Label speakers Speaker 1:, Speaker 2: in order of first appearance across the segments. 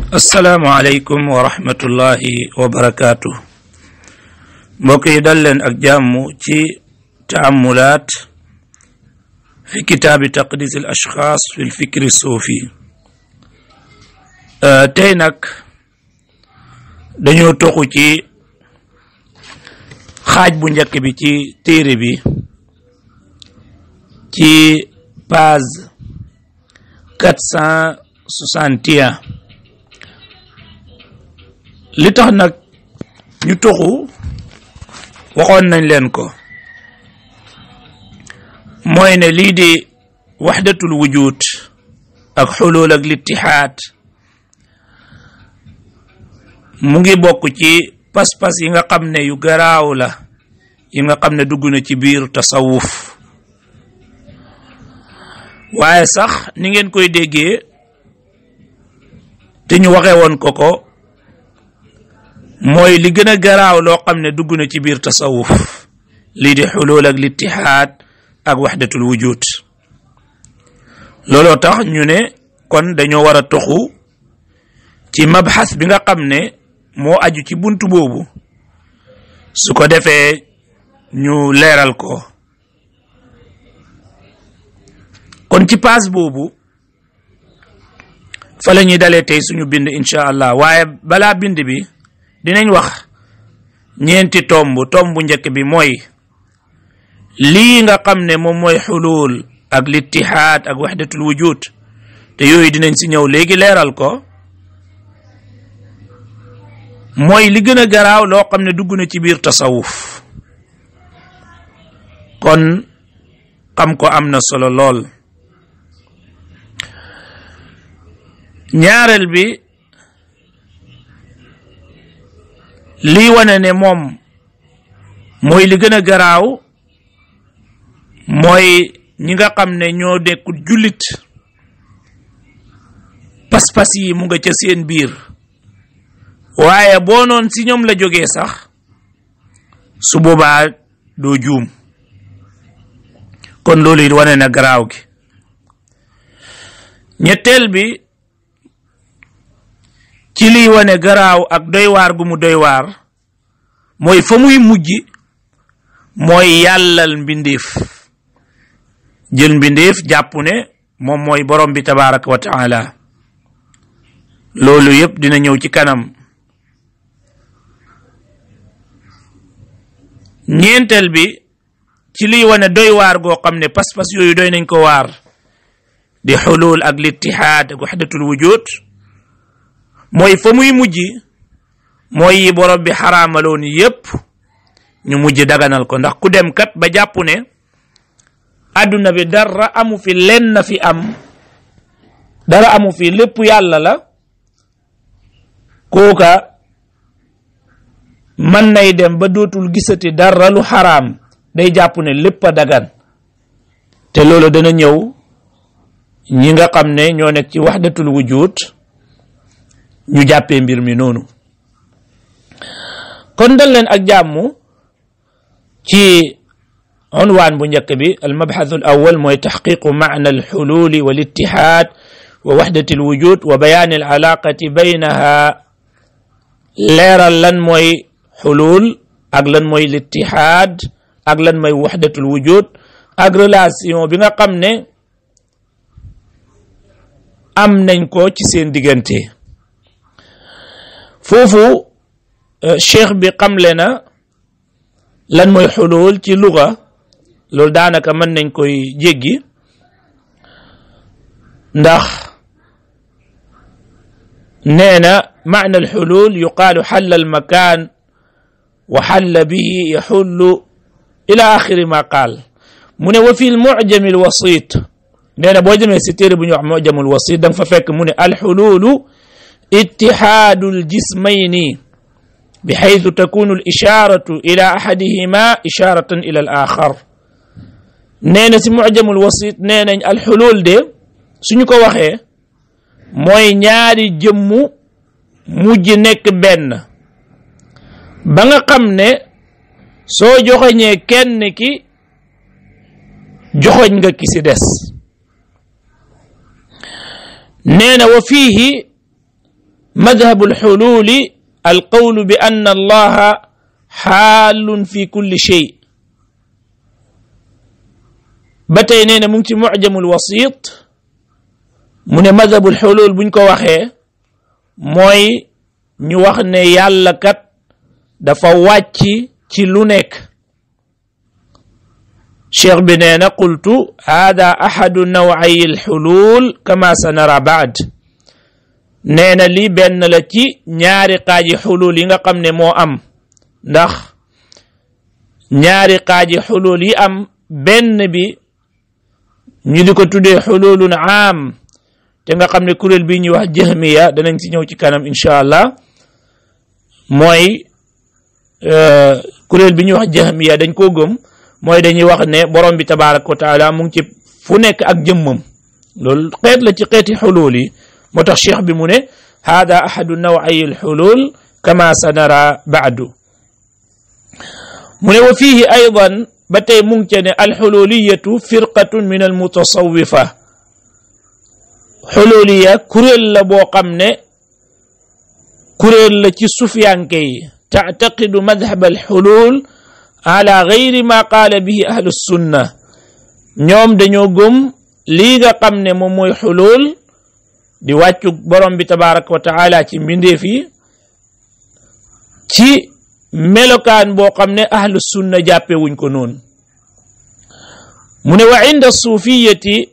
Speaker 1: asalaamaaleykum wa rahmatullahi wa barakaatu mbokk yi dal leen ak jàmm ci taamulaat fi kitaabi taqdis al ashxaas fi l fikri suufi tey nag dañoo toxu ci xaaj bu njëkk bi ci téere bi ci page quatre cent soixante et un li tax nag ñu toxu waxoon nañ leen ko mooy ne lii di waxdatul wujud ak xulul ak littihaad mu ngi bokk ci pas-pas yi nga xam ne yu garaaw la yi nga xam ne dugg na ci biir tasawuf waaye sax ni ngeen koy déggee te ñu waxee woon ko ko mooy li gën a garaaw loo xam ne dugg na ci biir tasawuf lii di xulul ak littihaad ak waxdatul wujud looloo tax ñu ne kon dañoo war a toxu ci mabxas bi nga xam ne moo aju ci buntu boobu su ko defee ñu leeral ko kon ci paas boobu fa la ñuy dalee tey suñu bind incha allah waaye balaa bind bi dinañ wax ñeenti tomb tomb bu njëkk bi mooy lii nga xam ne moom mooy xulul ak littihaad ak waxdatul wujud te yooyu dinañ si ñëw léegi leeral ko mooy li gën a garaaw loo xam ne dugg na ci biir tasawuf kon xam ko am na solo lool ñaareel bi lii wane ne moom mooy li gën a garaaw mooy ñi nga xam ne ñoo nekkul jullit pas-pas yi mu nga ca seen biir waaye boo noon si ñoom la jógee sax su boobaa doo juum kon loolu it wane na garaaw gi ñetteel bi ci liy wane garaaw ak doy waar gu mu doy waar mooy fa muy mujj mooy yàllal mbindeef jël mbindeef jàpp ne moom mooy borom bi tabaraka wa taala loolu yëpp dina ñëw ci kanam ñeenteel bi ci liy wane doy waar goo xam ne pas-pas yooyu doy nañ ko waar di xulul ak littihaad ak waxdatul wujud mooy fa muy mujj mooy yi borom bi xaraamaloon yépp ñu mujj daganal ko ndax ku dem kat ba jàpp ne àdduna bi dara amu fi lenn na fi am dara amu fi lépp yàlla la kooka mën nay dem ba dootul gisati dara lu xaraam day jàpp ne lépp a dagan te loolu dana ñëw ñi nga xam ne ñoo nekk ci waxdatul wujud ñu jàppee mbir mi noonu kon dal leen ak jàmm ci unwaan bu njëkk bi al mabxath al awal mooy taxqiqu maana al xululi wal ittihaad wa waxdati al wujud wa bayaan al alaqati baynaha leeral lan mooy xulul ak lan mooy littihaad ak lan mooy waxdatul wujud ak relation bi nga xam ne am nañ ko ci seen diggante foofu cheikh bi xamle na lan mooy xulul ci luga loolu daanaka mën nañ koy jéggi ndax nee na maana alxulul yuqaalu xalla almakaan wa xalla bihi yaxullu ila axiri ma qaal mu ne wa fi lmucjami alwasit nee na boo demee si téere bu ñuy wax mucjamu alwasit da nga fa fekk mu ne alxululu ittihaadu aljismayni bixaytu takunu alisharatu ila axadihima isharatan ila al axar nee na si mucjamu alwasit nee nañ alxulul de suñu ko waxee mooy ñaari jëmmu mujj nekk benn ba nga xam ne soo joxoñee kenn ki joxoñ nga ki si des nee na wa fiihi madhabu alxululi alqawlu bi anna allaha xaalun fi kulli shay ba tey nee na mu ngi ci mucjamul wasit mu ne madhabul xulul buñ ko waxee mooy ñu wax ne yàlla kat dafa wàcc ci lu nekk cheikh bi nee na qultu hada ahadu naway alxulul kama sanara baad nee na lii benn la ci ñaari xaaji xulul yi nga xam ne moo am ndax ñaari xaaji xulul yi am benn bi ñu di ko tuddee xululun aam te nga xam ne kuréel bii ñuy wax jahmiya danañ si ñëw ci kanam incha allah mooy kuréel bi ñuy wax jahmiya dañ koo gëm mooy dañuy wax ne borom bi tabaraka wa taala mu ngi ci fu nekk ak jëmmam loolu xeet la ci xeeti xulul yi moo tax cheikh bi mu ne hada ahadu naway alxulul kama sanara baadu mu ne wa fihi aydan ba tey mu ngi ca ne alxululiyatu firqatun min almutasawifa xululiya kuréel la boo xam ne kuréel la ci sufyanke yi taعtaqidu madhab alxulul ala gayri ma qaala bihi ahlu sunna ñoom dañoo gëm lii nga xam ne moom mooy xulul di wàccu borom bi tabaraka wa taala ci mbindeef yi ci melokaan boo xam ne ahlu sunna jàppe wuñ ko noonu mu ne wa inda suufiyati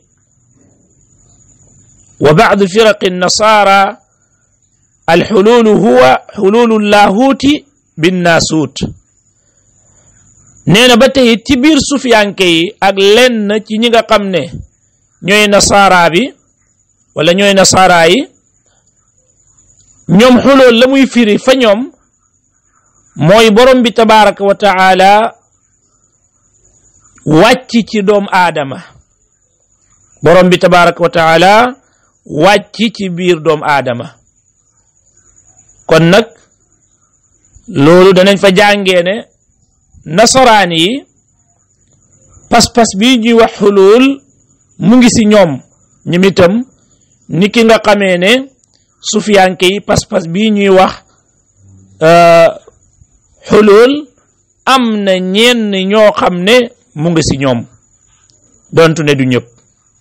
Speaker 1: wa bacdu firaqi nasara alxululu huwa xululu llahuuti binnaasuut nee na ba tey ci biir sufiyanke yi ak lenn ci ñi nga xam ne ñooy nasaara bi wala ñooy nasaara yi ñoom xulool la muy firi fa ñoom mooy borom bi tabaraka wa taala wàcc ci doom aadama borom bi tabaraka wa taala wàcc ci biir doom aadama kon nag loolu danañ fa jàngee ne nasaraan yi pas-pas bi ñuy wax xulul mu ngi si ñoom ñoom itam ni ki nga xamee ne sufiyanke yi pas-pas bi ñuy wax xulul am na ñenn ñoo xam ne mu ngi si ñoom dontu ne du ñëpp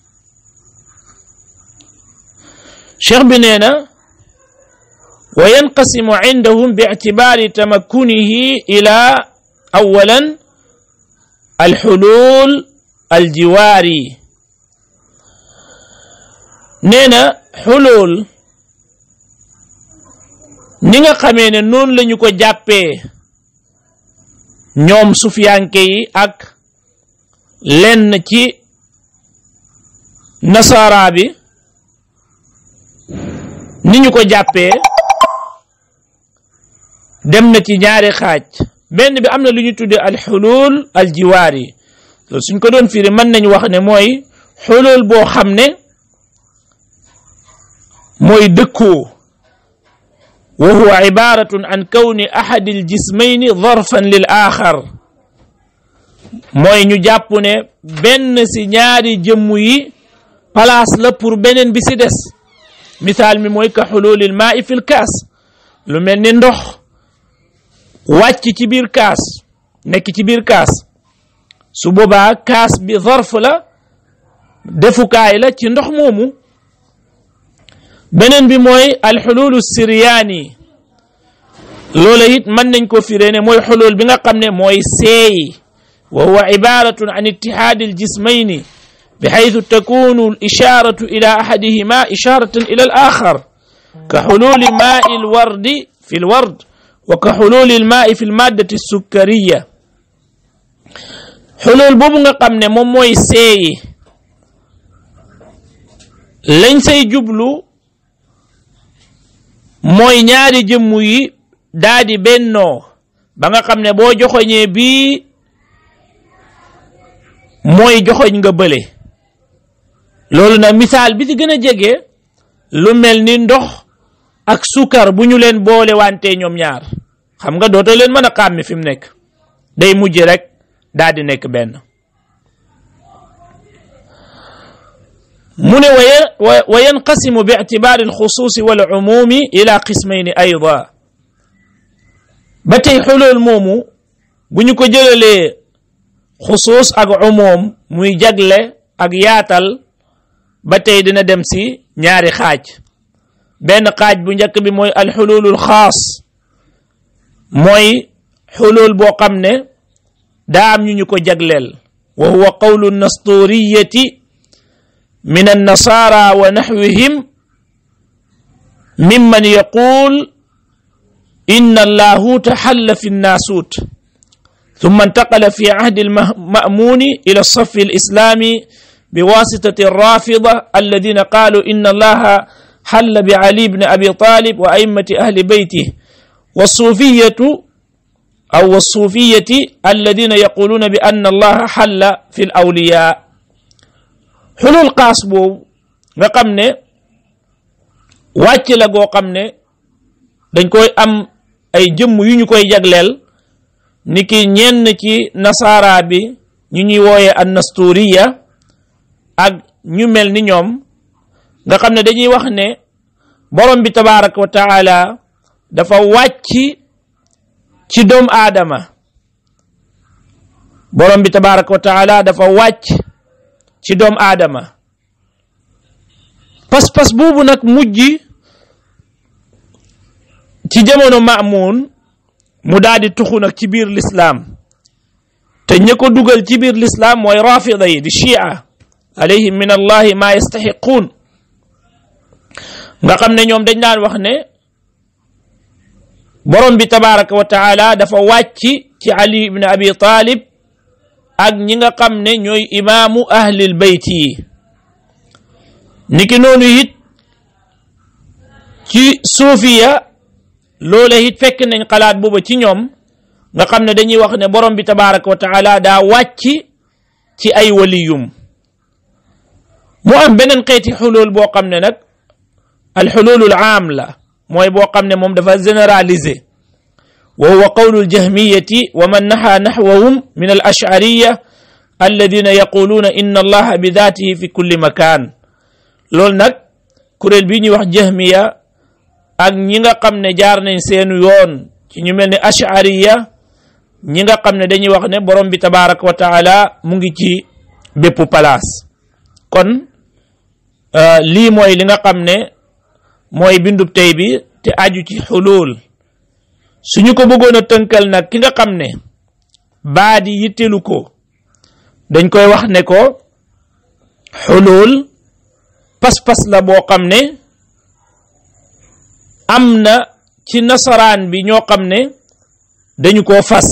Speaker 1: cheikh bi nee na wa yanqasimu indahum bi ictibaari tamakkunihi ila awalan alxulul aljiwaari nee na xulul ni nga xamee ne noonu lañu ko jàppee ñoom sufiyanke yi ak lenn ci nasara bi ni ñu ko jàppee dem na ci ñaari xaaj benn bi am na lu ñu tuddee alxulul aljiwaari loolu suñ ko doon firi mën nañu wax ne mooy xulul boo xam ne mooy dëkkoo wa huwa ibaratun an kawni ahadi aljismayni darfan lil axar mooy ñu jàpp ne benn si ñaari jëmm yi place la pour beneen bi si des misaal mi mooy ka xululil maa i fil kaas lu mel ni ndox wàcc ci biir kaas nekk ci biir kaas su boobaa kaas bi zarf la defukaay la ci ndox moomu beneen bi mooy alxululu siryaani loola it mën nañ ko firee ne mooy xulul bi nga xam ne mooy seey wa huwa ibaratun an ittihaadi aljismayni بحيث تكون الإشارة إلى أحدهما إشارة إلى الآخر كحلول ماء الورد في الورد وكحلول الماء في المادة السكرية حلول بوبو nga xam ne moom mooy seey lañ say jublu mooy ñaari jëmm yi daa di bennoo ba nga xam ne boo joxoñee bii mooy joxoñ nga bële loolu nag misaal bi ci gën a jege lu mel ni ndox ak sukar bu ñu leen boole wante ñoom ñaar xam nga dootoo leen mën a xàmmi fi mu nekk day mujj rek daal di nekk benn mu ne wa yanqasimu bi ictibaari alxusuusi wal umumi ila qismayni ayda ba tey xulul moomu bu ñu ko jëlalee xusuus ak umum muy jagle ak yaatal ba tey dina dem si ñaari xaaj benn xaaj bu njëkk bi mooy alxululul xaas mooy xulul boo xam ne daa am ñu ñu ko jagleel wa huwa qawlu nasturiyati min annasara wa naxwihim mimman yaqul inna allahuta xalla fi nnaasut ثم انتقل في عهد المأمون إلى الصف الإسلامي بواسطة الرافضة الذين قالوا إن الله حل بعلي بن أبي طالب وأئمة أهل بيته والصوفية أو الصوفية الذين يقولون بأن الله حل في الأولياء حلول قاسبو غقمنا واتي لغو قمنا دنكوي أم أي جم ينكوي جغلل niki ñenn ci nasaara bi ñu ñuy wooye an nasturiya ak ñu mel ni ñoom nga xam ne dañuy wax ne borom bi tabaraka wa taala dafa wàcc ci doomu aadama borom bi tabaraka wa taala dafa wàcc ci doomu aadama pas-pas boobu nag mujj ci jamono maamun mu daal di tuxu nag ci biir lislaam te ña ko dugal ci biir lislaam mooy rafida yi di chia alayhim min allahi ma yastaxiquun nga xam ne ñoom dañ daan wax ne borom bi tabaraka wa taala dafa wàcc ci ali ibn abi talib ak ñi nga xam ne ñooy imaamu ahlil bayt yi niki noonu it ci suufiya loola it fekk nañ xalaat booba ci ñoom nga xam ne dañuy wax ne borom bi tabaraka wa taala daa wàcc ci ay waliyum mu am beneen xeeti xulul boo xam ne nag alxululul aam la mooy boo xam ne moom dafa généralisé wa huwa qawlu aljahmiyati wa man naxa naxwahum min al ashariya alladina yaquluuna inna allaha bi daatihi fi kulli makaan loolu nag kuréel bii ñuy wax jahmiya ak ñi nga xam ne jaar nañ seenu yoon ci ñu mel ni ashariya ñi nga xam ne dañuy wax ne borom bi tabaraka wa taala mu ngi ci bépp palaas kon lii mooy li nga xam ne mooy bindub tey bi te aju ci xulul suñu ko bëggoon a tënkal nag ki nga xam ne baadi yittelu ko dañ koy wax ne ko xulul pas-pas la boo xam ne am na ci nasaraan bi ñoo xam ne dañu koo fas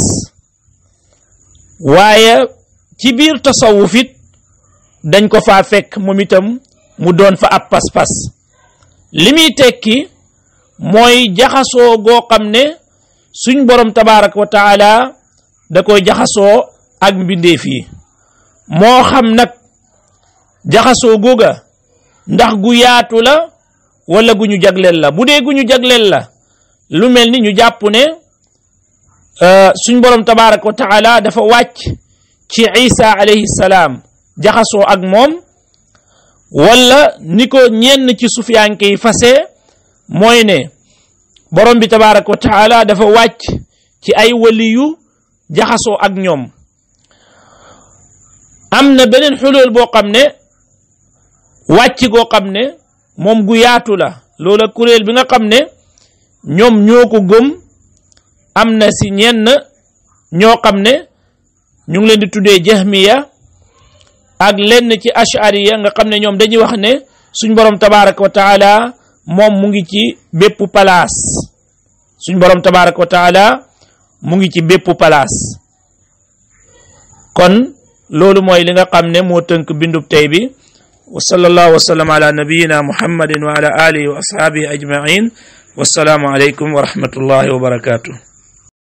Speaker 1: waaye ci biir tasawuf it dañ ko faa fekk moom itam mu doon fa ab pas-pas li muy tekki mooy jaxasoo goo xam ne suñ borom tabaraka wa taala da koy jaxasoo ak mbindeef yi moo xam nag jaxasoo googa ndax gu yaatu la wala gu ñu jagleel la bu dee gu ñu jagleel la lu mel ni ñu jàpp ne suñ borom tabaraka wa taala dafa wàcc ci isa alayhi salaam jaxasoo ak moom wala ni ko ñenn ci sufiyanke yi fase mooy ne borom bi tabaraka wa taala dafa wàcc ci ay waliyu jaxasoo ak ñoom am na beneen xulóol boo xam ne wàcc goo xam ne moom gu yaatu la loola kuréel bi nga xam ne ñoom ñoo ko gëm am na si ñenn ñoo xam ne ñu ngi leen di tuddee jahmiya ak lenn ci ashariya nga xam ne ñoom dañuy wax ne suñ borom tabaraka wa taala moom mu ngi ci bépp palaas suñ borom tabaraka wa taala mu ngi ci bépp palaas kon loolu mooy li nga xam ne moo tënk bindub tey bi wa sallallahu wa sallam ala nabiyina muhammadin wa ala alihi wa ashabihi ajmain wassalaamu aleykum wa rahmatullahi wa barakatuh